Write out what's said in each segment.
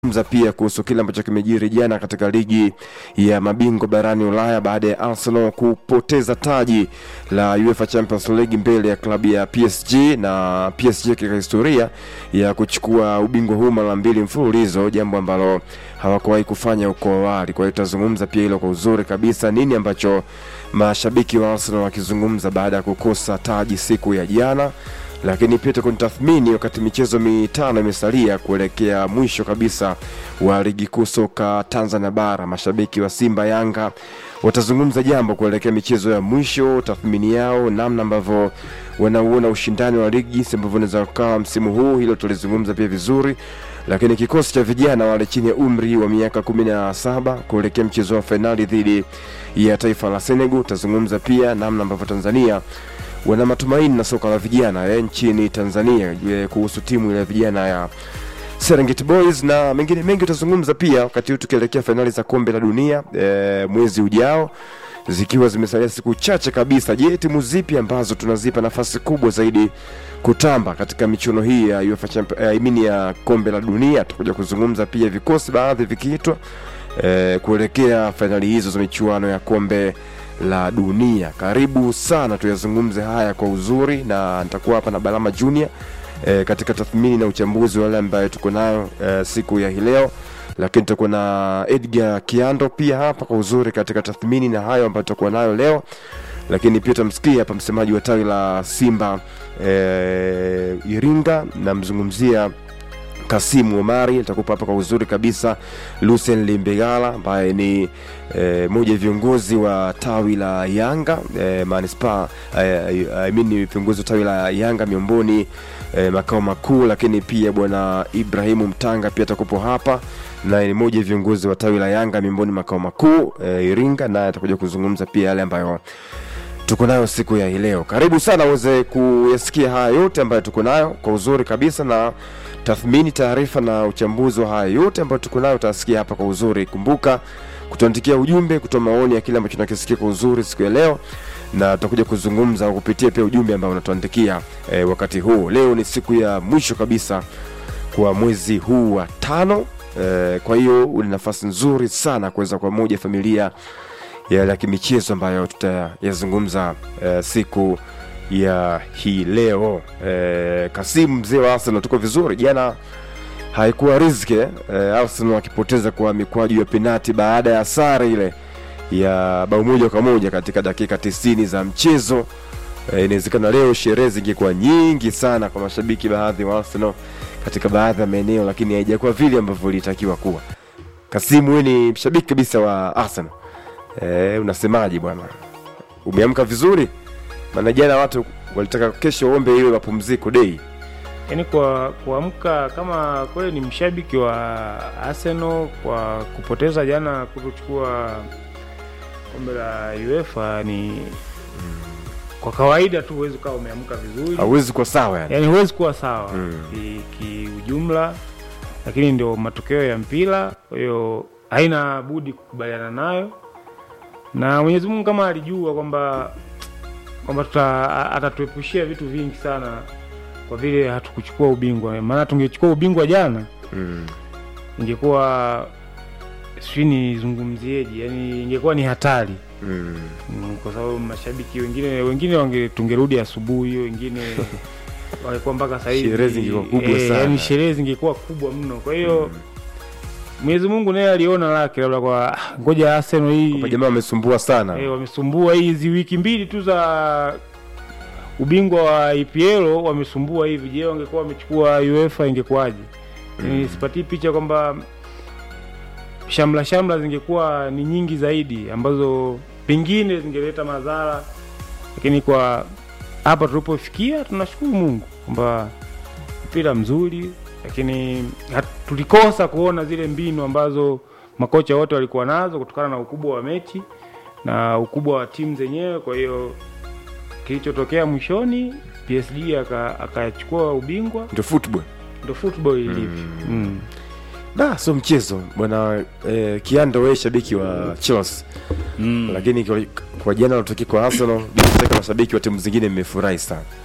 Zungumza pia kuhusu kile ambacho kimejiri jana katika ligi ya mabingwa barani Ulaya baada ya Arsenal kupoteza taji la UEFA Champions League mbele ya klabu ya PSG na PSG katika historia ya kuchukua ubingwa huu mara mbili mfululizo, jambo ambalo hawakuwahi kufanya huko awali. Kwa hiyo tutazungumza pia hilo kwa uzuri kabisa, nini ambacho mashabiki wa Arsenal wakizungumza baada ya kukosa taji siku ya jana lakini pia tathmini wakati michezo mitano imesalia kuelekea mwisho kabisa wa ligi kuu soka Tanzania bara. Mashabiki wa Simba, Yanga watazungumza jambo kuelekea michezo ya mwisho, tathmini yao, namna ambavyo wanauona ushindani wa ligi, jinsi ambavyo unaweza kukaa msimu huu. Hilo tulizungumza pia vizuri, lakini kikosi cha vijana wale chini ya umri wa miaka kumi na saba kuelekea mchezo wa fainali dhidi ya taifa la Senegal, utazungumza pia namna ambavyo Tanzania wana matumaini na soka la vijana eh, nchini Tanzania eh, kuhusu timu ya vijana ya Serengeti Boys na mengine mengi utazungumza pia wakati huu tukielekea fainali za kombe la dunia eh, mwezi ujao zikiwa zimesalia siku chache kabisa. Je, timu zipi ambazo tunazipa nafasi kubwa zaidi kutamba katika michuano hii ya UEFA Champions eh, I mean ya kombe la dunia? Tutakuja kuzungumza pia vikosi baadhi vikiitwa eh, kuelekea fainali hizo za michuano ya kombe la dunia. Karibu sana tuyazungumze haya kwa uzuri, na nitakuwa hapa na Balama Junior e, katika tathmini na uchambuzi wa wale ambayo tuko nayo e, siku ya hii leo, lakini tutakuwa na Edgar Kiando pia hapa kwa uzuri katika tathmini na hayo ambayo tutakuwa nayo leo, lakini pia tutamsikia hapa msemaji wa tawi la Simba e, Iringa, namzungumzia Kasimu Omari nitakupa hapa kwa uzuri kabisa. Lucien Limbegala ambaye ni e, moja ya viongozi wa tawi la Yanga e, manispaa e, I mean ni viongozi wa tawi la Yanga miongoni e, makao makuu, lakini pia bwana Ibrahimu Mtanga pia atakupo hapa na ni moja ya viongozi wa tawi la Yanga miongoni makao makuu e, Iringa, naye atakuja kuzungumza pia yale ambayo tuko nayo siku ya hii leo. Karibu sana uweze kuyasikia haya yote ambayo tuko nayo kwa uzuri kabisa, na tathmini, taarifa na uchambuzi wa haya yote ambayo tuko nayo utasikia hapa kwa uzuri. Kumbuka kutuandikia ujumbe, kutoa maoni ya kile ambacho tunakisikia kwa uzuri siku ya leo, na tutakuja kuzungumza kupitia pia ujumbe ambao unatuandikia e, wakati huu. Leo ni siku ya mwisho kabisa kwa mwezi huu wa tano e, kwa hiyo una nafasi nzuri sana kuweza kwa moja familia yale ya kimichezo ambayo tutayazungumza uh, siku ya hii leo. Uh, Kasimu mzee wa Arsenal, tuko vizuri. Jana haikuwa riziki uh, Arsenal akipoteza kwa mikwaju ya penati baada ya sare ile ya bao moja kwa moja katika dakika tisini za mchezo. Uh, inawezekana leo sherehe zingekuwa nyingi sana kwa mashabiki baadhi wa Arsenal katika baadhi ya maeneo, lakini haijakuwa vile ambavyo ilitakiwa kuwa. Kasimu, wewe ni mshabiki kabisa wa Arsenal. E, unasemaje bwana? Umeamka vizuri? Maana jana watu walitaka kesho ombe iwe mapumziko day. Yaani kwa kuamka kama kweli ni mshabiki wa Arsenal kwa kupoteza jana kutochukua kombe la UEFA ni kwa kawaida tu huwezi ukawa umeamka vizuri, Hauwezi kuwa sawa yani. yaani huwezi kuwa sawa Mm. ki- kiujumla, lakini ndio matokeo ya mpira, kwa hiyo haina budi kukubaliana nayo, na Mwenyezi Mungu kama alijua kwamba kwamba tuta atatuepushia vitu vingi sana kwa vile hatukuchukua ubingwa. Maana tungechukua ubingwa jana, Mm. ingekuwa sijui nizungumzieje, yani ingekuwa ni hatari Mm. Mm, kwa sababu mashabiki wengine wengine wange tungerudi asubuhi, wengine walikuwa mpaka sasa hivi Sherehe zingekuwa kubwa sana. yani sherehe zingekuwa kubwa mno. Kwa hiyo Mwenyezi Mungu naye aliona lake, labda kwa ah, ngoja Arsenal hii Kwa jamaa wamesumbua sana. eh, wamesumbua hizi wiki mbili tu za ubingwa wa EPL wamesumbua hivi. Je, wangekuwa wamechukua UEFA ingekuwaje? Mm. Sipatii picha kwamba shamla shamla zingekuwa ni nyingi zaidi ambazo pengine zingeleta madhara, lakini kwa hapa tulipofikia tunashukuru Mungu kwamba mpira mzuri, lakini hat- tulikosa kuona zile mbinu ambazo makocha wote walikuwa nazo kutokana na ukubwa wa mechi na ukubwa wa timu zenyewe. Kwa hiyo kilichotokea mwishoni, PSG aka- akachukua ubingwa, Ndio football. ndo football ilivyo. Mm. Da, sio mchezo bwana. Eh, Kiando wewe shabiki wa Chelsea. Mm. Lakini kwa, kwa jana lotokea kwa Arsenal, bila shaka mashabiki wa timu zingine mmefurahi sana.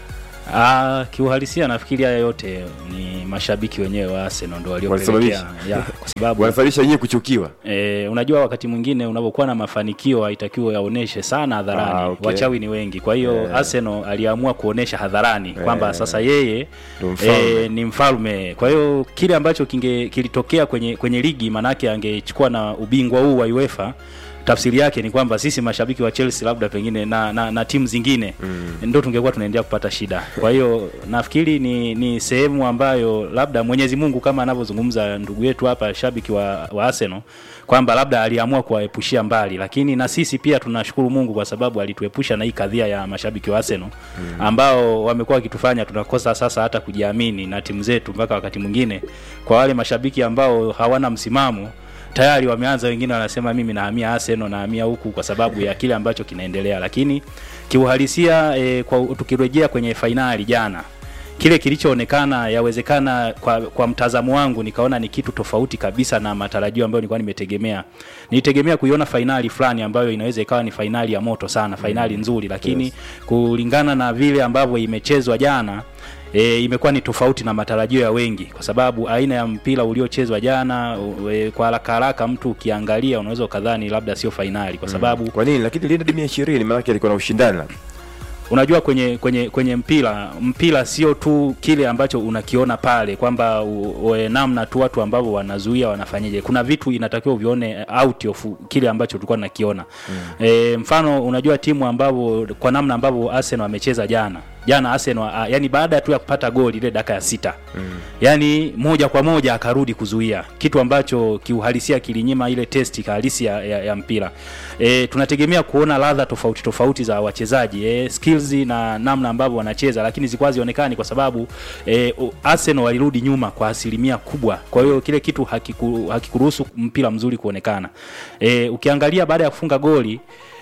Ah, kiuhalisia nafikiri haya yote ni mashabiki wenyewe wa Arsenal ndio waliopelekea Walisababisha. ya, kwa sababu wanasababisha nyie kuchukiwa E, unajua wakati mwingine unapokuwa na mafanikio haitakiwa yaoneshe sana hadharani. Ah, okay. Wachawi ni wengi, kwa hiyo Eh. Arsenal aliamua kuonesha hadharani kwamba Eh. sasa yeye Ndo mfalme. e, ni mfalme. Kwa hiyo kile ambacho kinge kilitokea kwenye kwenye ligi, manake angechukua na ubingwa huu wa UEFA tafsiri yake ni kwamba sisi mashabiki wa Chelsea labda pengine na, na, na timu zingine mm. ndo tungekuwa tunaendelea kupata shida. Kwa hiyo nafikiri ni, ni sehemu ambayo labda Mwenyezi Mungu kama anavyozungumza ndugu yetu hapa shabiki wa, wa Arsenal kwamba labda aliamua kuwaepushia mbali, lakini na sisi pia tunashukuru Mungu kwa sababu alituepusha na hii kadhia ya mashabiki wa Arsenal mm. ambao wamekuwa wakitufanya tunakosa sasa hata kujiamini na timu zetu, mpaka wakati mwingine kwa wale mashabiki ambao hawana msimamo tayari wameanza wengine wanasema mimi nahamia Arsenal nahamia huku kwa sababu ya kile ambacho kinaendelea, lakini kiuhalisia e, kwa tukirejea kwenye fainali jana kile kilichoonekana yawezekana kwa, kwa mtazamo wangu nikaona ni kitu tofauti kabisa na matarajio ambayo nilikuwa nimetegemea. Nilitegemea kuiona fainali fulani ambayo inaweza ikawa ni fainali ya moto sana, fainali nzuri, lakini Yes. kulingana na vile ambavyo imechezwa jana e, imekuwa ni tofauti na matarajio ya wengi, kwa sababu aina ya mpira uliochezwa jana u- e, kwa haraka haraka mtu ukiangalia unaweza ukadhani labda sio fainali kwa sababu kwa nini lakini lienda dimia ishirini maanake alikuwa na ushindani labda. unajua kwenye kwenye kwenye mpira mpira sio tu kile ambacho unakiona pale kwamba u- u- namna tu watu ambao wanazuia wanafanyaje kuna vitu inatakiwa uvione out of kile ambacho tulikuwa tunakiona mm. e, mfano unajua timu ambavyo kwa namna ambavyo Arsenal amecheza jana jana Arsenal a, yani baada tu ya kupata goli ile dakika ya sita mm. yani moja kwa moja akarudi kuzuia kitu ambacho kiuhalisia kilinyima ile testi halisi ya, ya, ya mpira e, tunategemea kuona ladha tofauti tofauti za wachezaji e, skills na namna ambavyo wanacheza lakini zilikuwa zionekani kwa sababu e, u- Arsenal walirudi nyuma kwa asilimia kubwa kwa hiyo kile kitu hakiku, hakikuruhusu mpira mzuri kuonekana e, ukiangalia baada ya kufunga goli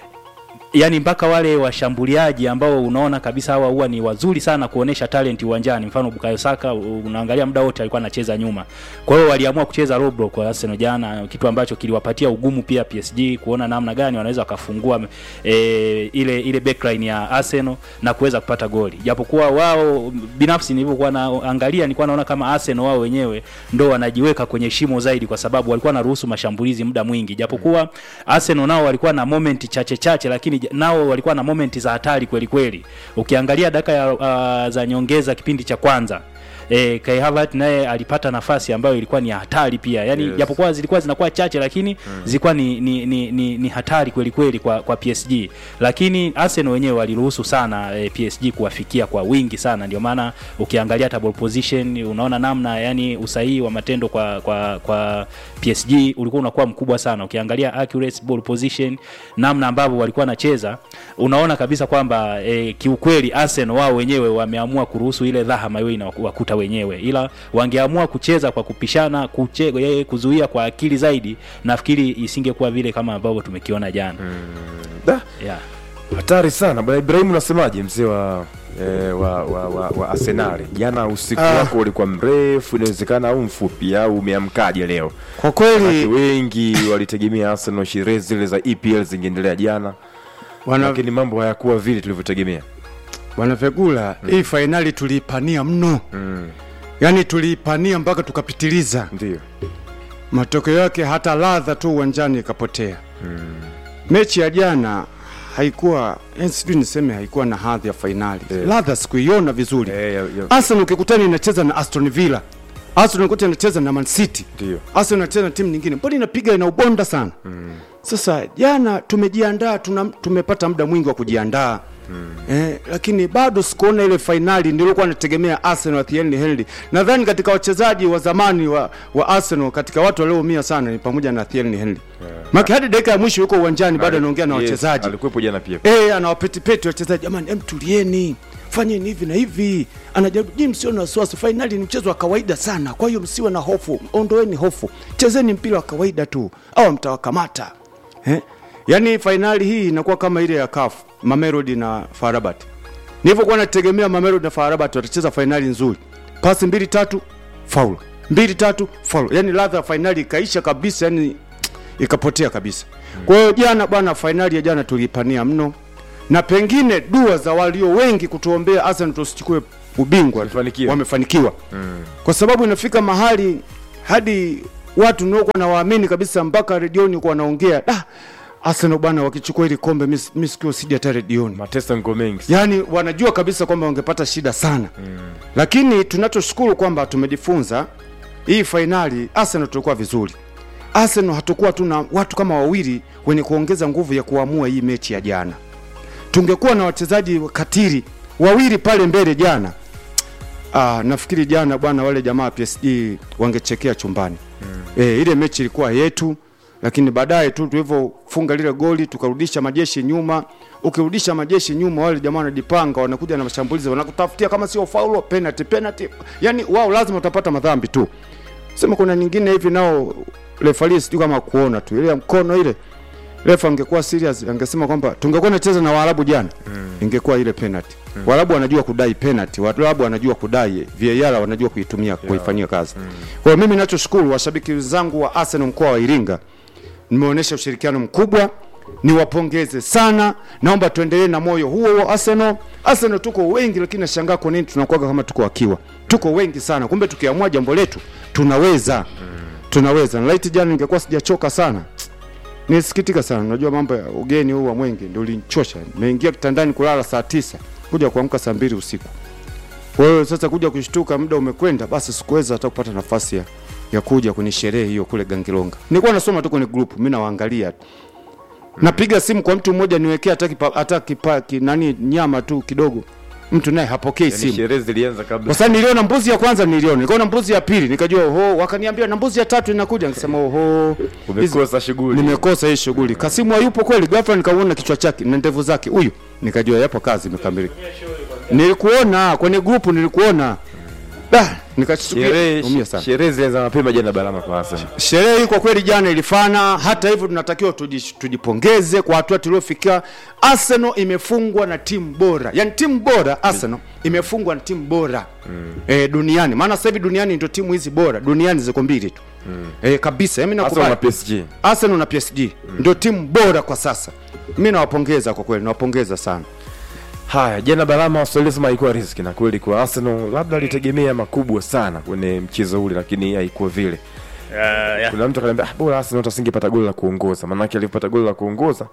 yani mpaka wale washambuliaji ambao unaona kabisa hawa huwa ni wazuri sana kuonesha talent uwanjani mfano Bukayo Saka u- unaangalia muda wote alikuwa anacheza nyuma kwa hiyo waliamua kucheza low block kwa Arsenal jana kitu ambacho kiliwapatia ugumu pia PSG kuona namna gani wanaweza wakafungua e, ile ile backline ya Arsenal na kuweza kupata goli japokuwa wao binafsi nilivyokuwa naangalia nilikuwa naona kama Arsenal wao wenyewe ndo wanajiweka kwenye shimo zaidi kwa sababu walikuwa naruhusu mashambulizi muda mwingi japokuwa Arsenal nao walikuwa na moment chache chache lakini j- nao walikuwa na moment za hatari kweli kweli ukiangalia dakika ya uh, za nyongeza kipindi cha kwanza E, Kai Havertz naye alipata nafasi ambayo ilikuwa ni hatari pia yani Yes. japokuwa zilikuwa zinakuwa chache lakini mm. zilikuwa ni, ni, ni, ni, ni hatari kweli kweli kwa, kwa PSG lakini Arsenal wenyewe waliruhusu sana e, PSG kuwafikia kwa wingi sana ndio maana ukiangalia hata ball position unaona namna yani usahihi wa matendo kwa kwa kwa PSG ulikuwa unakuwa mkubwa sana ukiangalia accurate ball position namna ambavyo walikuwa wanacheza unaona kabisa kwamba e, kiukweli Arsenal wao wenyewe wameamua kuruhusu ile dhahama iwe inawakuta wenyewe ila wangeamua kucheza kwa kupishana kuche, e, kuzuia kwa akili zaidi nafikiri isingekuwa vile kama ambavyo tumekiona jana Da, yeah. hatari sana bwana Ibrahim unasemaje mzee wa eh, wa, wa, wa, wa Arsenali jana usiku Ah. wako ulikuwa mrefu inawezekana au mfupi au umeamkaje leo Kwa Manake kweli wengi walitegemea Arsenal sherehe zile za EPL zingeendelea jana wana, lakini mambo hayakuwa vile tulivyotegemea wana Vegula hii fainali tuliipania mno mm. yaani tuliipania mpaka tukapitiliza ndio matokeo yake hata ladha tu uwanjani ikapotea mechi ya jana haikuwa yani sijui niseme haikuwa na hadhi ya fainali Eh. ladha sikuiona vizuri Eh, ya- ya- Arsenal ukikutana inacheza na Aston Villa Arsenal ukikuta inacheza na Man City ndio Arsenal inacheza na timu nyingine mbona inapiga ina ubonda sana sasa jana tumejiandaa tuna, tumepata muda mwingi wa kujiandaa Eh, lakini bado sikuona ile fainali nilikuwa nategemea Arsenal wa Thierry Henry. Nadhani katika wachezaji wa zamani wa, wa Arsenal katika watu walioumia sana ni pamoja na Thierry Henry. Yeah. Maki hadi dakika ya mwisho yuko uwanjani bado anaongea na Yes, wachezaji. alikuwepo jana pia Eh, anawapetipeti wachezaji, jamani, em tulieni, fanyeni hivi na hivi. Anajaribu nyinyi, msio na wasiwasi, fainali ni mchezo wa kawaida sana, kwa hiyo msiwe na hofu, ondoeni hofu, chezeni mpira wa kawaida tu, au mtawakamata eh? Yaani fainali hii inakuwa kama ile ya CAF Mamelodi na FAR Rabat. Nilivyokuwa nategemea Mamelodi na FAR Rabat watacheza fainali nzuri, pasi mbili tatu, faulu mbili tatu, faulu. Yaani ladha ya fainali ikaisha kabisa, yani ikapotea kabisa. Kwa hiyo jana bwana, fainali ya jana tuliipania mno na pengine dua za walio wengi kutuombea Arsenal tusichukue ubingwa Wamefanikiwa. wamefanikiwa kwa sababu inafika mahali hadi watu niokuwa na waamini kabisa mpaka redioni kuwa wanaongea da Arsenal bwana wakichukua hili kombe mis- mi sikio sija hata redioni mateso ngo mengi yaani wanajua kabisa kwamba wangepata shida sana mm. lakini tunachoshukuru kwamba tumejifunza hii fainali Arsenal tulikuwa vizuri Arsenal hatukuwa tuna watu kama wawili wenye kuongeza nguvu ya kuamua hii mechi ya jana tungekuwa na wachezaji katiri wawili pale mbele jana ah, nafikiri jana bwana wale jamaa PSG wangechekea chumbani mm. e, ile mechi ilikuwa yetu lakini baadaye tu tulivyofunga lile goli tukarudisha majeshi nyuma ukirudisha majeshi nyuma wale jamaa wanajipanga wanakuja na mashambulizi wanakutafutia kama sio faulo penalty penalty yani wao lazima utapata madhambi tu sema kuna nyingine hivi nao refari sijui kama kuona tu ile ya mkono ile refa angekuwa serious angesema kwamba tungekuwa nacheza na Waarabu jana mm. ingekuwa ile penalty mm. Waarabu wanajua kudai penalty, Waarabu wanajua kudai VAR, wanajua kuitumia kuifanyia kazi mm. Kwa hiyo mimi ninachoshukuru washabiki zangu wa Arsenal mkoa wa Iringa, nimeonyesha ushirikiano mkubwa, niwapongeze sana. Naomba tuendelee na moyo huo wa Arsenal. Arsenal tuko wengi, lakini nashangaa kwa nini tunakuwa kama tuko wakiwa, tuko wengi sana, kumbe tukiamua jambo letu tunaweza mm. tunaweza. Na laiti jana ningekuwa sijachoka sana nilisikitika sana. Unajua mambo ya ugeni huu wa Mwenge ndio ulinichosha. Nimeingia kitandani kulala saa tisa kuja kuamka saa mbili usiku. Kwa hiyo sasa kuja kushtuka muda umekwenda, basi sikuweza hata kupata nafasi ya, ya kuja kwenye sherehe hiyo kule Gangilonga. Nilikuwa nasoma tu kwenye group, mimi nawaangalia tu. Napiga simu kwa mtu mmoja niwekea hata kipa, hata kipa, ki, nani nyama tu kidogo. Mtu naye hapokei yani simu. sherehe zilianza kabla Kwa sababu niliona mbuzi ya kwanza niliona, nikaona mbuzi ya pili, nikajua oho, wakaniambia na mbuzi ya tatu inakuja, nikasema oho, hizi- umekosa shughuli nimekosa hii shughuli. Kasimu hayupo kweli, ghafla nikaona kichwa chake na ndevu zake, huyu nikajua yapo kazi imekamilika. Nilikuona kwenye grupu, nilikuona da, nikashtukia umia sherehe sana. sherehe zilianza mapema jana Balama kwa Arsenal Sherehe hii kwa kweli jana ilifana. Hata hivyo, tunatakiwa tuji- tujipongeze kwa hatua tuliofikia. Arsenal imefungwa na timu bora, yaani timu bora Arsenal imefungwa na timu bora mm. e, duniani. Maana sasa hivi duniani ndio timu hizi bora duniani ziko mbili tu mm. e, kabisa. Mimi Arsenal nakubali na PSG Arsenal na PSG mm. ndio timu bora kwa sasa. Mimi nawapongeza kwa kweli, nawapongeza sana. Haya, jana Balama Waswahili sema haikuwa riski, na kweli kwa Arsenal labda alitegemea makubwa sana kwenye mchezo ule, lakini haikuwa vile. Uh, yeah. Kuna mtu akaniambia ah, bora Arsenal asingepata goli la kuongoza, maanake alipata goli la kuongoza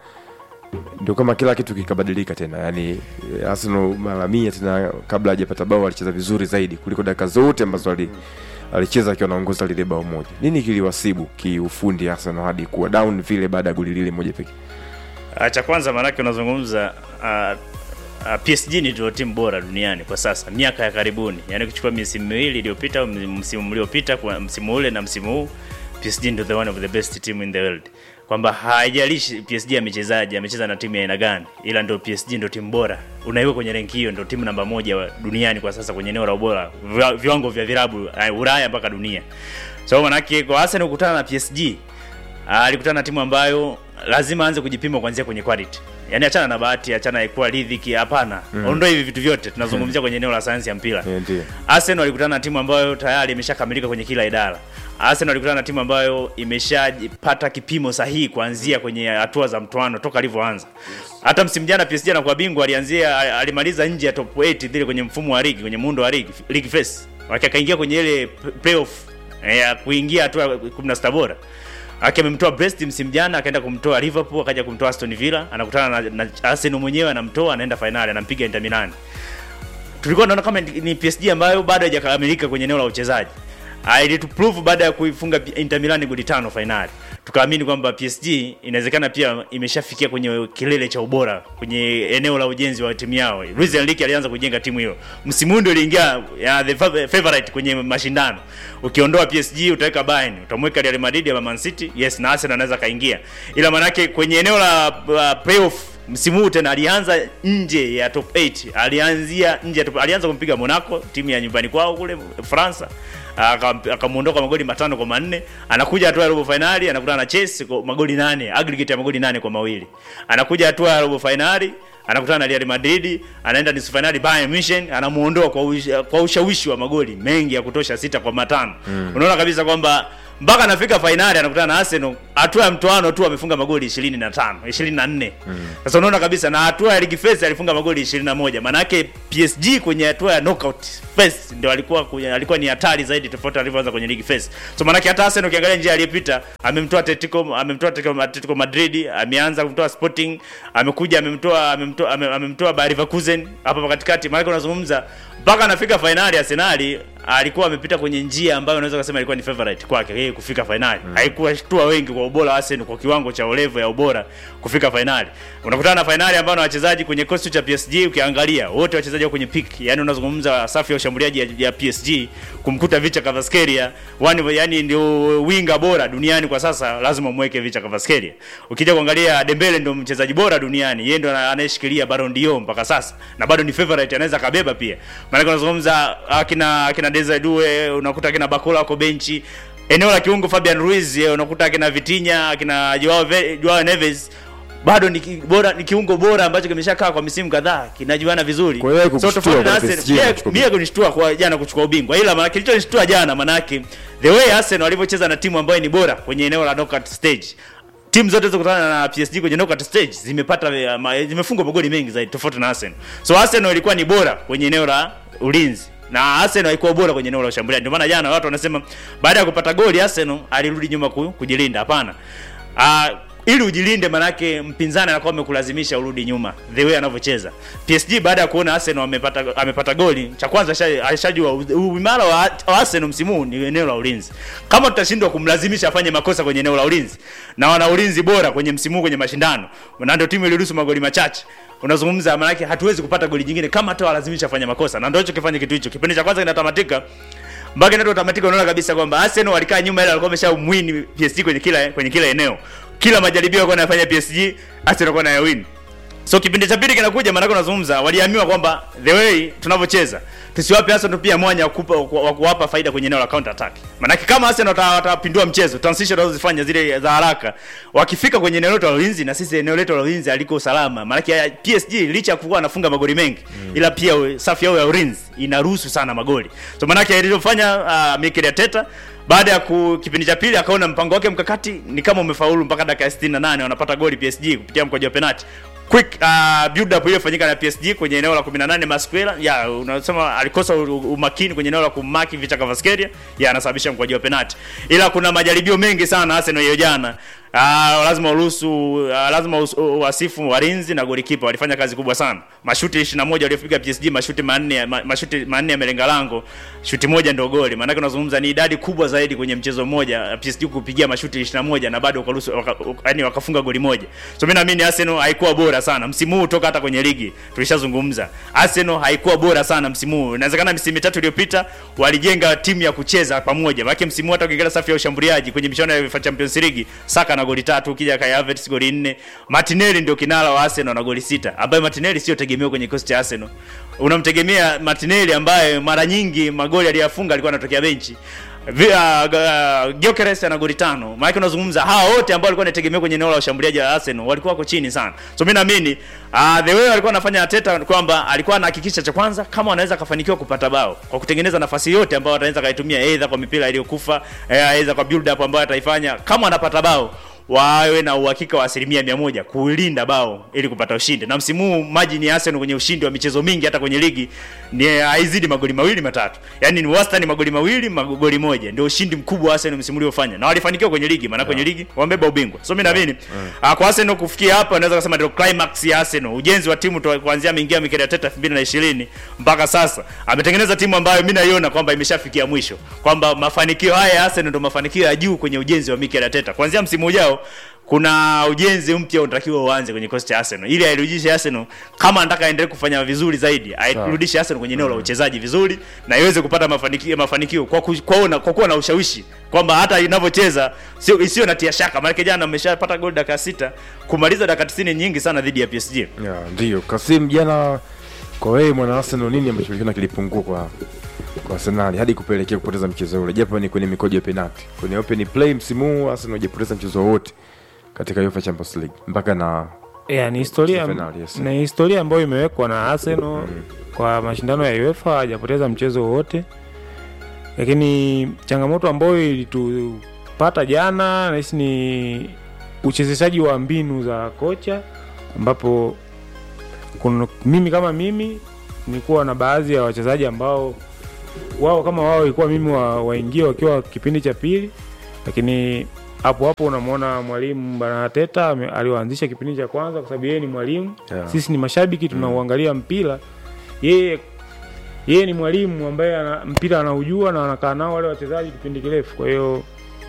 ndio kama kila kitu kikabadilika tena. Yani eh, Arsenal mara mia tena, kabla hajapata bao alicheza vizuri zaidi kuliko dakika zote ambazo ali alicheza akiwa anaongoza lile bao moja. Nini kiliwasibu kiufundi Arsenal hadi kuwa down vile baada ya goli lile moja pekee? Ah, cha kwanza maanake unazungumza uh, uh, PSG ni ndio timu bora duniani kwa sasa miaka ya karibuni, yaani kuchukua misimu miwili iliyopita, au msimu uliopita, kwa msimu ule na msimu huu, PSG ndio the one of the best team in the world, kwamba haijalishi PSG amechezaje, amecheza na timu ya aina gani, ila ndio PSG ndio timu bora, unaiweka kwenye renki hiyo, ndio timu namba moja wa duniani kwa sasa kwenye eneo la ubora, viwa- viwango vya vilabu uh, Ulaya mpaka dunia. So manake kwa Arsenal kukutana na PSG Ah, alikutana na timu ambayo lazima aanze kujipima kuanzia kwenye quality. Yaani achana na bahati, achana na kuwa ridhiki, hapana. Ondoa hivi vitu vyote. Tunazungumzia kwenye eneo la sayansi ya mpira. Eh, Ndio. Arsenal alikutana na timu ambayo tayari imeshakamilika kwenye kila idara. Arsenal alikutana na timu ambayo imeshapata kipimo sahihi kuanzia kwenye hatua za mtoano toka alivyoanza. Hata msimu jana PSG anakuwa bingwa alianzia alimaliza nje ya top 8 vile kwenye mfumo wa ligi, kwenye muundo wa ligi, league phase. Waki akaingia kwenye ile playoff eh, ya kuingia hatua ya 16 bora. Aki amemtoa Brest msimu jana, akaenda kumtoa Liverpool, akaja kumtoa Aston Villa, anakutana na, na Arsenal mwenyewe anamtoa, anaenda finali, anampiga Inter Milan tulikuwa tunaona kama ni ni PSG ambayo bado haijakamilika kwenye eneo la uchezaji. Ah, ili tu prove baada ya kuifunga Inter Milan goli tano finali. Tukaamini kwamba PSG inawezekana pia imeshafikia kwenye kilele cha ubora kwenye eneo la ujenzi wa timu yao. Luis Enrique alianza kujenga timu hiyo. Msimu huu ndio iliingia ya the fav- favorite kwenye mashindano. Ukiondoa PSG utaweka Bayern, utamweka Real Madrid ama Man City. Yes, na Arsenal anaweza kaingia. Ila manake kwenye eneo la uh, playoff msimu huu tena alianza nje ya top 8 alianzia nje ya top, alianza kumpiga Monaco timu ya nyumbani kwao kule Fransa Aka- akamuondoka magoli matano kwa manne anakuja hatua ya robo finali anakutana na Chelsea kwa magoli nane aggregate ya magoli nane kwa mawili anakuja hatua ya robo finali anakutana na Real Madrid anaenda nusu finali Bayern Munich anamuondoa kwa, ush, kwa ushawishi wa magoli mengi ya kutosha sita kwa matano mm. unaona kabisa kwamba mpaka anafika fainali anakutana na Arsenal, hatua ya mtoano tu amefunga magoli 25 24. Sasa unaona kabisa, na hatua ya ligi phase alifunga magoli 21. Maana yake PSG kwenye hatua ya knockout phase ndio alikuwa kwenye, alikuwa ni hatari zaidi tofauti alivyoanza kwenye ligi phase. So maana yake hata Arsenal ukiangalia njia aliyepita, amemtoa Atletico, amemtoa Atletico, Atletico Madrid, ameanza kumtoa Sporting, amekuja amemtoa amemtoa ame- amemtoa Bayer Leverkusen hapa katikati. Maana yake unazungumza mpaka anafika fainali Arsenal alikuwa amepita kwenye njia ambayo unaweza kusema ilikuwa ni favorite kwake yeye kufika fainali. Mm. Haikuwa shtua wengi kwa ubora wa Arsenal kwa kiwango cha olevo ya ubora kufika fainali. Unakutana na fainali ambayo na wachezaji kwenye kosti cha PSG ukiangalia wote wachezaji wako kwenye peak. Yaani unazungumza safu ya ushambuliaji ya, ya PSG kumkuta Vicha Kvaratskhelia, wani yani ndio winga bora duniani kwa sasa, lazima umweke Vicha Kvaratskhelia. Ukija kuangalia Dembele ndio mchezaji bora duniani, yeye ndio anayeshikilia Ballon d'Or mpaka sasa na bado ni favorite, anaweza kabeba pia. Maana unazungumza akina akina Desire Due, unakuta akina Bakola wako benchi eneo la kiungo Fabian Ruiz eh, unakuta akina Vitinha akina Joao, Ve- Joao Neves bado ni ki- bora ni kiungo bora ambacho kimeshakaa kwa misimu kadhaa kinajuana vizuri. Kwa hiyo haikukushtua tofauti na kwa Arsenal, PSG mie- kuchukua mie kunishtua kwa jana kuchukua ubingwa, ila maana kilichonishtua jana manake the way Arsenal walivyocheza na timu ambayo ni bora kwenye eneo la knockout stage timu zote zilizokutana na PSG kwenye knockout stage zimepata eh, ma- zimefungwa magoli mengi zaidi tofauti na Arsenal. So Arsenal ilikuwa ni bora kwenye eneo la ulinzi na Arsenal haikuwa bora kwenye eneo la ushambuliaji. Ndio maana jana watu wanasema baada ya kupata goli Arsenal alirudi nyuma ku, kujilinda. Hapana. Ah, ili ujilinde manake mpinzani anakuwa amekulazimisha urudi nyuma the way anavyocheza. PSG baada ya kuona Arsenal amepata amepata goli, cha kwanza asha- ashajua u- uimara wa, wa Arsenal msimu huu ni eneo la ulinzi. Kama tutashindwa kumlazimisha afanye makosa kwenye eneo la ulinzi na wana ulinzi bora kwenye msimu huu kwenye mashindano, na ndio timu iliruhusu magoli machache unazungumza maanake hatuwezi kupata goli jingine kama hata walazimisha afanye makosa, na ndio hicho kifanye kitu hicho. Kipindi cha kwanza kinatamatika mpaka inato tamatika, unaona kabisa kwamba Arsenal walikaa nyuma, ile walikuwa wameshamwini PSG kwenye kila kwenye kila eneo, kila majaribio walikuwa wanafanya PSG, Arsenal walikuwa wanayawini. So kipindi cha pili kinakuja, maanake unazungumza, waliambiwa kwamba the way tunavyocheza tusiwape Arsenal pia mwanya wa kupa- wa kuwapa faida kwenye eneo la counter attack. Maanake kama Arsenal wata- watapindua mchezo, transition wanazozifanya zile za haraka, wakifika kwenye eneo letu la ulinzi, na sisi eneo letu la ulinzi haliko salama. Maanake ya PSG licha ya kuwa anafunga magoli mengi, ila pia we- safu yao ya ulinzi inaruhusu sana magoli. So maanake alichofanya uh, Mikel Arteta baada ya ku, kipindi cha pili akaona mpango wake mkakati ni kama umefaulu mpaka dakika ya 68 wanapata goli PSG kupitia mkwaju wa penalti quick uh, build up iliyofanyika na PSG kwenye eneo la 18 Masquera ya unasema alikosa u- u- umakini kwenye eneo la kumaki Vicha Kvaratskhelia ya anasababisha mkwaju wa penalti, ila kuna majaribio mengi sana Arsenal hiyo jana. Uh, lazima uruhusu uh, lazima us- u- wasifu walinzi na golikipa walifanya kazi kubwa sana. Mashuti 21 waliopiga PSG, mashuti manne ya- ma, mashuti manne yamelenga lango, shuti moja ndio goli. Maana yake unazungumza ni idadi kubwa zaidi kwenye mchezo mmoja PSG kupigia mashuti 21 na bado wakaruhusu waka, yani wakafunga goli moja. So mimi naamini Arsenal haikuwa bora sana msimu huu toka hata kwenye ligi tulishazungumza. Arsenal haikuwa bora sana msimu huu. Inawezekana misimu mitatu iliyopita walijenga timu ya kucheza pamoja. Maana msimu huu hata ukiangalia safu ya ushambuliaji kwenye michuano ya UEFA Champions League, Saka na goli tatu, ukija Kai Havertz goli nne, Martinelli ndio kinara wa Arsenal na goli sita, ambaye Martinelli sio tegemeo kwenye kikosi cha Arsenal. Unamtegemea Martinelli ambaye mara nyingi magoli aliyofunga alikuwa anatokea benchi. Vi- uh, uh, Gyökeres ana goli tano. Maana unazungumza hawa wote ambao walikuwa wanategemea kwenye eneo la ushambuliaji wa Arsenal walikuwa wako chini sana. So mimi naamini uh, the way alikuwa anafanya Arteta kwamba alikuwa anahakikisha cha kwanza kama anaweza kafanikiwa kupata bao kwa kutengeneza nafasi yote ambayo ataweza kaitumia aidha kwa mipira iliyokufa, eh, aidha kwa build up ambayo ataifanya kama anapata bao wawe na uhakika wa asilimia mia moja kulinda bao ili kupata ushindi. Na msimu huu margin ya Arsenal kwenye ushindi wa michezo mingi hata kwenye ligi ni haizidi magoli mawili matatu, yaani ni wastani magoli mawili magoli moja, ndio ushindi mkubwa wa Arsenal msimu uliofanya, na walifanikiwa kwenye ligi, maana kwenye ligi wamebeba ubingwa. So mimi naamini ah, kwa Arsenal kufikia hapa, naweza kusema ndio climax ya Arsenal. Ujenzi wa timu to- kuanzia ameingia Mikel Arteta 2020 mpaka sasa ametengeneza timu ambayo mimi naiona kwamba imeshafikia mwisho, kwamba mafanikio haya ya Arsenal ndio mafanikio ya juu kwenye ujenzi wa Mikel Arteta. Kuanzia msimu ujao kuna ujenzi mpya unatakiwa uanze kwenye kikosi cha Arsenal ili airudishe Arsenal kama anataka aendelee kufanya vizuri zaidi, airudishe Arsenal kwenye eneo la uchezaji vizuri na iweze kupata mafanikio mafanikio kwa ku, kwa, una, kwa kuwa na ushawishi kwamba hata inavyocheza sio isiyo na tia shaka, maana jana ameshapata goli dakika sita kumaliza dakika 90 nyingi sana dhidi ya PSG. Ya, ndio Kasim, jana kwa wewe mwana Arsenal, nini ambacho ulikiona kilipungua kwa kwa Arsenal hadi kupelekea kupoteza mchezo ule, japo ni kwenye mikojo ya penalti. Kwenye open play msimu huu Arsenal hajapoteza mchezo wowote katika UEFA Champions League mpaka na Yeah, ni historia Finali, yes. ni historia ambayo imewekwa na Arsenal kwa mashindano ya UEFA, hajapoteza mchezo wowote, lakini changamoto ambayo ilitupata tulichokipata jana nahisi ni uchezeshaji wa mbinu za kocha ambapo kuna, mimi kama mimi nilikuwa na baadhi ya wachezaji ambao wao kama wao ilikuwa mimi wa, waingie wakiwa kipindi cha pili, lakini hapo hapo unamwona mwalimu bwana Teta aliwaanzisha kipindi cha kwanza kwa sababu yeye ni mwalimu Yeah. sisi ni mashabiki tunauangalia mpira yeye yeye ni mwalimu ambaye ana, mpira anaujua na anakaa nao wale wachezaji kipindi kirefu kwa hiyo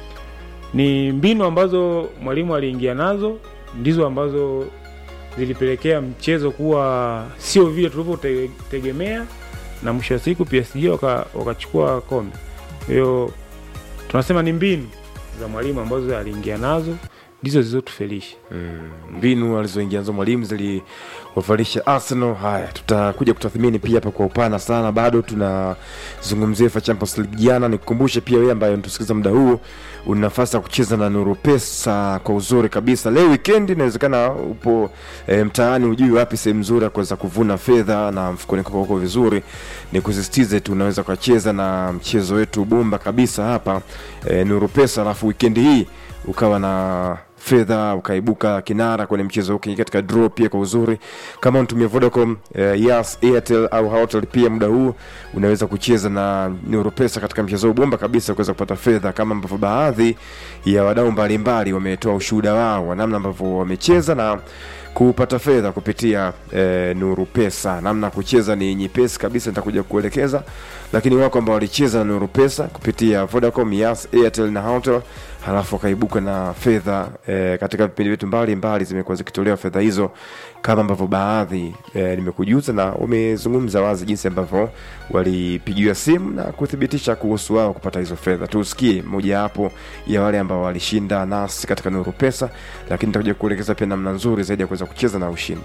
ni mbinu ambazo mwalimu aliingia nazo ndizo ambazo zilipelekea mchezo kuwa sio vile tulivyotegemea na mwisho wa siku PSG waka- wakachukua kombe kwa hiyo tunasema ni mbinu za mwalimu ambazo aliingia nazo ndizo zilizotufelisha mbinu alizoingia nazo mwalimu ziliwavalisha Arsenal. Haya, tutakuja kutathmini pia hapa kwa upana sana, bado tunazungumzia UEFA Champions League jana. Nikukumbushe pia wewe ambaye unatusikiliza muda huu, una nafasi ya kucheza na Nuru Pesa kwa uzuri kabisa. Leo weekend inawezekana upo e, mtaani, hujui wapi sehemu nzuri ya kuweza kuvuna fedha na mfukoni kwako uko vizuri, ni kusisitize tu unaweza ukacheza na mchezo wetu bomba kabisa hapa e, Nuru Pesa, alafu weekend hii ukawa na fedha ukaibuka kinara kwenye mchezo huu ukiingia katika draw pia kwa uzuri kama unatumia vodacom eh, yas airtel au hotel pia muda huu unaweza kucheza na neuropesa katika mchezo huu bomba kabisa kuweza kupata fedha kama ambavyo baadhi ya wadau mbalimbali wametoa ushuhuda wao wa namna ambavyo wamecheza na kupata fedha kupitia eh, nuru pesa namna ya kucheza ni nyepesi kabisa nitakuja kuelekeza lakini wako ambao walicheza na nuru pesa kupitia vodacom yas airtel na hotel halafu wakaibuka na fedha eh, katika vipindi vyetu mbalimbali zimekuwa zikitolewa fedha hizo kama ambavyo baadhi eh, nimekujuza na wamezungumza wazi jinsi ambavyo walipigiwa simu na kuthibitisha kuhusu wao kupata hizo fedha tusikie mojawapo ya wale ambao walishinda nasi katika nuru pesa lakini nitakuja kuelekeza pia namna nzuri zaidi ya kuweza kucheza na ushindi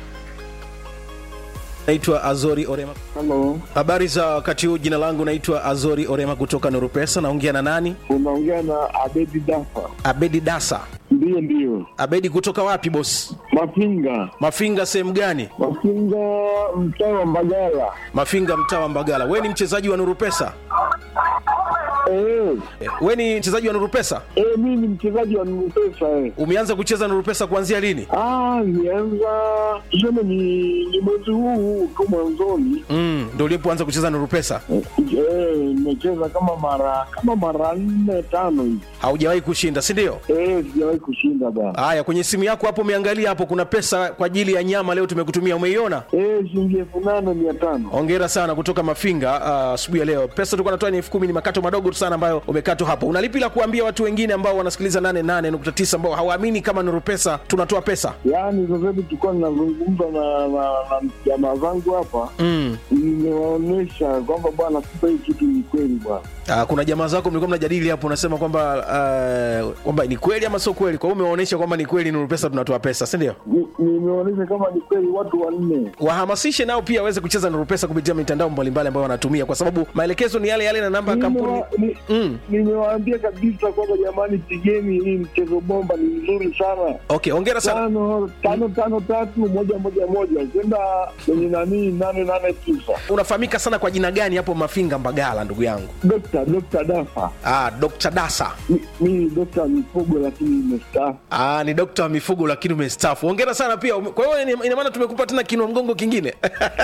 naitwa azori orema Halo, habari za wakati huu jina langu naitwa azori orema kutoka nurupesa naongea na nani unaongea na Abedi Dafa. abedi dasa Ndiyo, ndiyo, abedi kutoka wapi bosi Mafinga, mafinga sehemu gani Mafinga, mtaa wa Mbagala. mafinga mtaa wa mbagala we ni mchezaji wa nurupesa Eh, we ni mchezaji wa nurupesa eh, mimi ni mchezaji wa Nupesa eh. umeanza kucheza nurupesa kuanzia lini Ah, nianza tuseme ni, ni mwezi huu huu tu mwanzoni. mm, ndo ulipoanza kucheza nurupesa Eh, eh, nimecheza kama mara kama mara nne tano hivi. haujawahi kushinda si ndio Eh, sijawahi kushinda bana. haya kwenye simu yako hapo umeangalia hapo kuna pesa kwa ajili ya nyama leo tumekutumia umeiona Eh, shilingi elfu nane mia tano. hongera sana kutoka mafinga ah, asubuhi ya leo pesa tulikuwa natoa ni elfu kumi ni makato madogo tu sana ambayo umekatwa hapo unalipi la kuambia watu wengine ambao wanasikiliza 88.9 ambao hawaamini kama nuru pesa tunatoa pesa Yaani sasa hivi tulikuwa ninazungumza na na na jamaa zangu hapa, mm. nimewaonyesha kwamba bwana, sasa hii kitu ni kweli bwana. Ah, kuna jamaa zako mlikuwa mnajadili hapo unasema kwamba ah, kwamba ni kweli ama sio kweli kwa hiyo umewaonyesha kwamba ni kweli nuru pesa tunatoa pesa si ndio Ni- nimeonyesha kama ni kweli watu wanne wahamasishe nao pia waweze kucheza nuru pesa kupitia mitandao mbalimbali ambayo wanatumia kwa sababu maelekezo ni yale yale na namba ya kampuni Nimewa- ni- mm. nimewaambia kabisa kwamba jamani pigeni hii mchezo bomba ni mzuri sana okay hongera sana tano tano tano tatu moja moja moja kwenda kwenye nanii nane nane tisa unafahamika sana kwa jina gani hapo mafinga mbagala ndugu yangu dokta dokta dafa ah, dr dasa Mi- mi dokta mifugo lakini imestaafu Ah, ni dokta wa mifugo lakini umestaafu. Hongera sana pia. Ume- Kwa hiyo ina- ina maana tumekupa tena kinua mgongo kingine.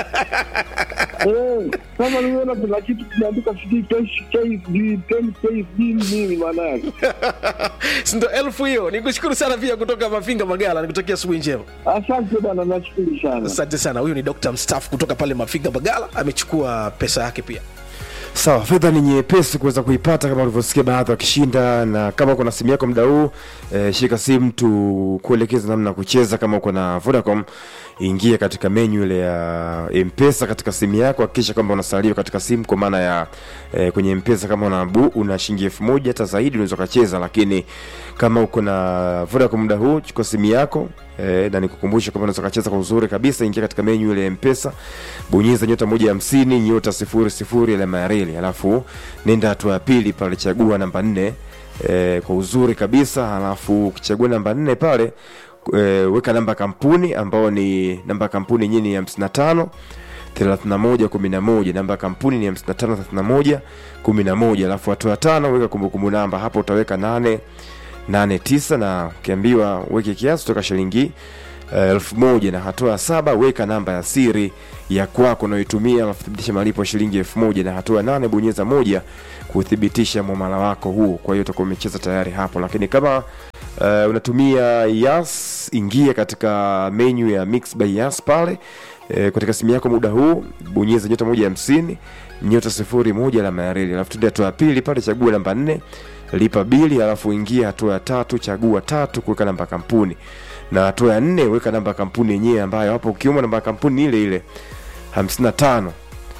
Eh, kama nimeona kuna kitu kimeandika sijui KSD, 10 KSD nini maana yake Si ndo elfu hiyo. Nikushukuru sana pia kutoka Mafinga Magala. Nikutakia asubuhi njema. asante bwana nashukuru sana Asante sana. Huyu ni dokta mstaafu kutoka pale Mafinga Magala. Amechukua pesa yake pia. sawa fedha ni nyepesi kuweza kuipata kama ulivyosikia baadhi wakishinda na kama uko na simu yako muda huu e, shika simu tu kuelekeza namna ya kucheza kama uko na vodacom ingia katika menyu ile ya mpesa katika simu yako hakikisha kwamba unasaliwa katika simu kwa maana ya e, kwenye mpesa kama una, bu, una shilingi elfu moja hata zaidi unaweza ukacheza lakini kama uko na vodacom muda huu chukua simu yako E, na nikukumbusha kwamba unaweza ukacheza kwa uzuri kabisa ingia katika menyu ile ya mpesa bonyeza nyota moja hamsini nyota sifuri sifuri alama ya reli alafu nenda hatua ya pili pale chagua namba nne e, kwa uzuri kabisa alafu ukichagua namba nne pale e, weka namba ya kampuni ambao ni namba ya kampuni yenyewe ni hamsini na tano 31 11 namba ya kampuni ni 55 31 11 alafu hatua ya tano weka kumbukumbu namba hapo utaweka 8 8 9 na ukiambiwa weke kiasi kutoka shilingi uh, elfu moja na hatua ya saba weka namba ya siri ya kwako unayoitumia alafu thibitisha malipo ya shilingi elfu moja na hatua ya nane bonyeza moja kuthibitisha mwamala wako huo kwa hiyo utakuwa umecheza tayari hapo lakini kama uh, unatumia yas ingia katika menu ya mix by yas pale e, katika simu yako muda huu bonyeza nyota moja hamsini nyota sifuri moja alama ya reli alafu tuende hatua ya pili pale chagua namba nne lipa bili alafu ingia hatua ya tatu chagua tatu kuweka namba ya kampuni na hatua ya nne weka namba ya kampuni yenyewe ambayo hapo ukiuma namba ya kampuni ni ile ile 55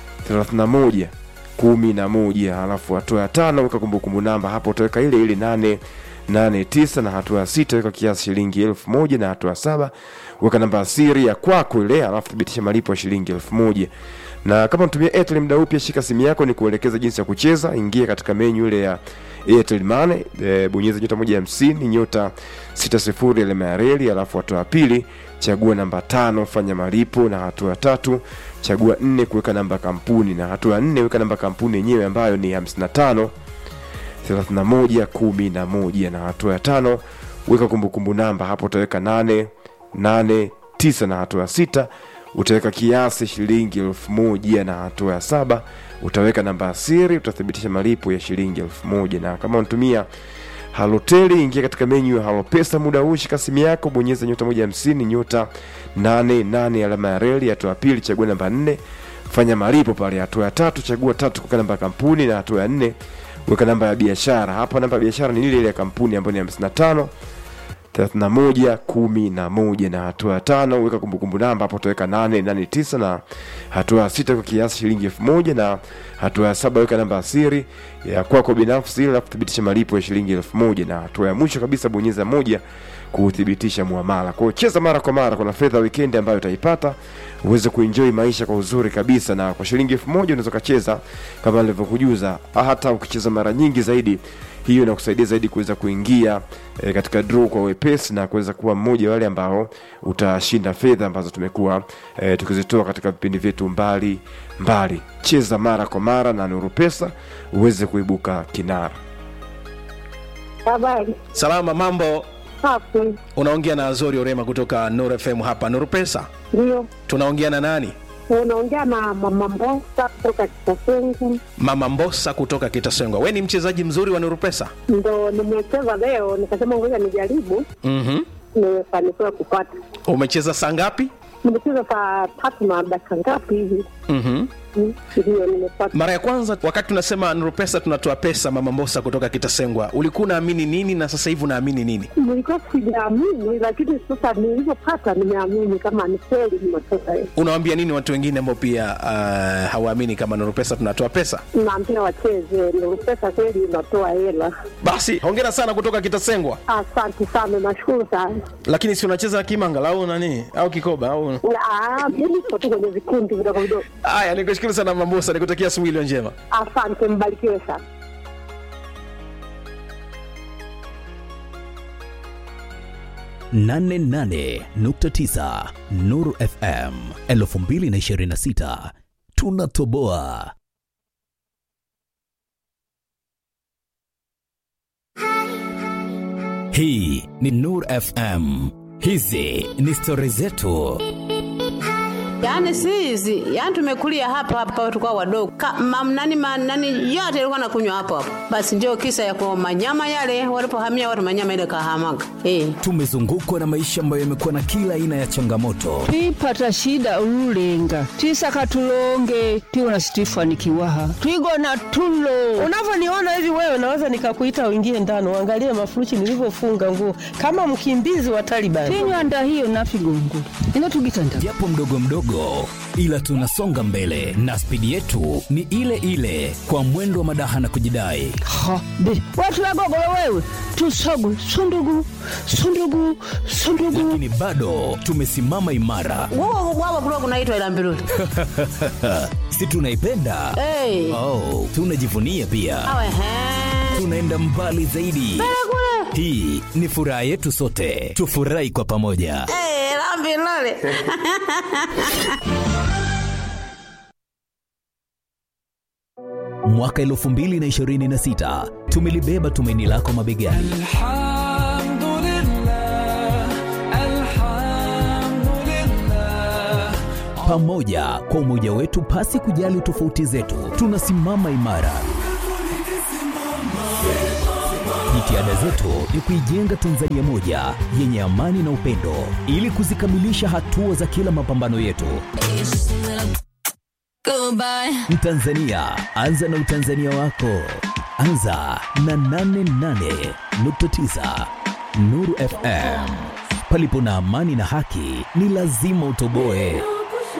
31 kumi na moja alafu hatua ya tano weka kumbukumbu namba hapo utaweka ile ile nane nane tisa na hatua ya sita weka kiasi shilingi elfu moja na hatua ya saba weka namba ya siri ya kwako ile alafu thibitisha malipo ya shilingi elfu moja na kama unatumia Airtel muda huu pia shika simu yako ni kuelekeza jinsi ya kucheza ingia katika menyu ile ya Airtel Money e, bonyeza nyota moja hamsini nyota sita sifuri alama ya reli alafu hatua ya pili chagua namba tano fanya malipo na hatua ya tatu chagua nne kuweka namba ya kampuni na hatua ya nne weka namba ya kampuni yenyewe ambayo ni 55 31 11 na hatua ya tano weka kumbukumbu namba hapo utaweka 8 8 9 na hatua ya sita utaweka kiasi shilingi elfu moja na hatua ya saba utaweka namba ya siri utathibitisha malipo ya shilingi elfu moja na kama unatumia haloteli ingia katika menyu ya halopesa muda huu shika simu yako bonyeza nyota moja hamsini nyota nane nane alama ya reli hatua ya pili chagua namba nne fanya malipo pale hatua ya tatu chagua tatu kuweka namba ya kampuni na hatua ya nne weka namba ya biashara hapa namba ya biashara ni ile ile ya kampuni ambayo ni 55 31 11 na hatua ya tano weka kumbukumbu namba hapo utaweka 889 na hatua ya sita weka kiasi shilingi elfu moja na hatua ya saba weka namba ya siri ya kwako binafsi ili kuthibitisha malipo ya shilingi elfu moja na hatua ya mwisho kabisa bonyeza moja kuthibitisha muamala kwa hiyo cheza mara kwa mara kuna fedha weekend ambayo utaipata uweze kuenjoy maisha kwa uzuri kabisa na kwa shilingi elfu moja unaweza ukacheza kama nilivyokujuza hata ukicheza mara nyingi zaidi hiyo inakusaidia zaidi kuweza kuingia e, katika draw kwa wepesi na kuweza kuwa mmoja wa wale ambao utashinda fedha ambazo tumekuwa e, tukizitoa katika vipindi vyetu mbali mbali cheza mara kwa mara na nuru pesa uweze kuibuka kinara Habari salama mambo safi, unaongea na azori orema kutoka Nuru fm hapa Nuru pesa ndio tunaongea na nani unaongea na mama Mbosa kutoka Kitasengu, mama mbosa kutoka kitasengwa we ni mchezaji mzuri wa Nuru pesa ndo nimecheza leo, nikasema ngoja nijaribu, mm-hmm. nimefanikiwa kupata. umecheza saa ngapi Nimecheza saa tatu na dakika ngapi hivi, mm-hmm. Mm, ndio nimepata. mara ya kwanza wakati tunasema Nuru pesa tunatoa pesa mama mbosa kutoka kitasengwa ulikuwa unaamini nini na sasa hivi unaamini nini Nilikuwa sijaamini, lakini sasa nilivyopata nimeamini kama ni kweli nimetoka. unawaambia nini watu wengine ambao pia uh, hawaamini kama Nuru pesa tunatoa pesa Naambia wacheze, ndio pesa kweli inatoa hela. basi hongera sana kutoka kitasengwa Asante sana, nashukuru sana. lakini si unacheza kimanga au nani au kikoba au Ah, Mimi siko tu kwenye vikundi vidogo vidogo. haya nikushukuru sana mambosa nikutakia asubuhi iliyo njema Asante, mbarikiwe sana. nane nane nukta tisa Nuru FM elfu mbili na ishirini na sita tunatoboa. Hii ni Nur FM, hizi ni stori zetu. Yaani si hizi, yaani tumekulia hapa hapa tukao wadogo. Ka, mam, nani, ma, nani yote ilikuwa nakunywa hapo hapo. Basi ndio kisa ya kwa manyama yale walipohamia watu manyama ile kahamaga. Eh. Tumezungukwa na maisha ambayo yamekuwa na kila aina ya changamoto, twipata shida ululenga twisaka tulonge tiwona situifanikiwaha twigona tulo unavyoniona hivi wewe naweza nikakuita uingie ndani uangalie mafuruchi nilivyofunga nguo kama mkimbizi wa Taliban. tinywanda hiyo nafigongo ino tugitanda japo mdogo mdogo, ila tunasonga mbele na spidi yetu ni ile ile, kwa mwendo wa madaha na kujidai. ha be watulagogolo wewe tusogu sundugu sundugu sundugu Lakini bado tumesimama imara, Wao wao kulikuwa kunaitwa ila mbiruli. si tunaipenda? Eh. Oh, tunajivunia pia, Awe he. tunaenda mbali zaidi. Hii ni furaha yetu sote, tufurahi kwa pamoja. Eh, la mbiruli. mwaka 2026 tumelibeba tumaini lako mabegani pamoja kwa umoja wetu pasi kujali tofauti zetu tunasimama imara jitihada zetu ni kuijenga tanzania moja yenye amani na upendo ili kuzikamilisha hatua za kila mapambano yetu mtanzania anza na utanzania wako anza na 88.9 nuru fm palipo na amani na haki ni lazima utoboe